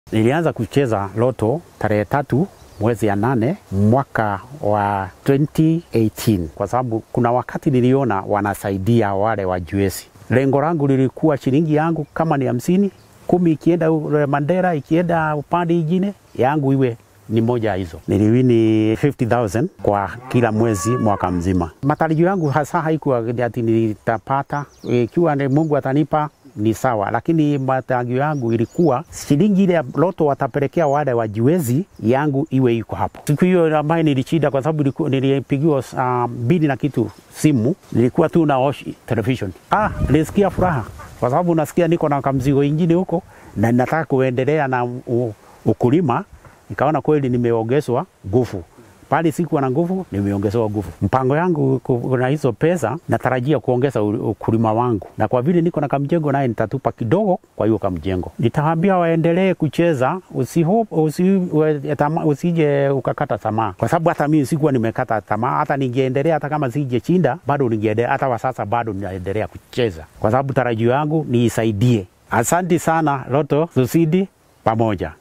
Nilianza kucheza loto tarehe tatu mwezi ya nane mwaka wa 2018 kwa sababu kuna wakati niliona wanasaidia wale wajuesi. Lengo langu lilikuwa shilingi yangu kama ni hamsini, kumi ikienda Mandera, ikienda upande ingine yangu iwe ni moja ya hizo. Niliwini 50,000 kwa kila mwezi mwaka mzima. Matarajio yangu hasa haikuwa ati nitapata, ikiwa Mungu atanipa ni sawa, lakini matarajio yangu ilikuwa shilingi ile ya loto watapelekea wale wajiwezi yangu iwe iko hapo. Siku hiyo ambayo nilishinda, kwa sababu nilipigiwa uh, mbili na kitu simu, nilikuwa tu na watch television. Ah, nilisikia furaha kwa sababu nasikia niko na kamzigo ingine huko na nataka kuendelea na u, ukulima. Nikaona kweli nimeongezwa nguvu pale sikuwa na nguvu, nimeongezewa nguvu. Mpango yangu na hizo pesa, natarajia kuongeza ukulima wangu, na kwa vile niko na kamjengo naye nitatupa kidogo kwa hiyo kamjengo. Nitawaambia waendelee kucheza, usihope, usi, usije ukakata tamaa, kwa sababu hata mimi sikuwa nimekata tamaa. Hata ningeendelea, hata kama sije chinda, bado ningeendelea, hata wa sasa bado ninaendelea kucheza, kwa sababu tarajio yangu niisaidie. Asante sana Loto Susidi pamoja.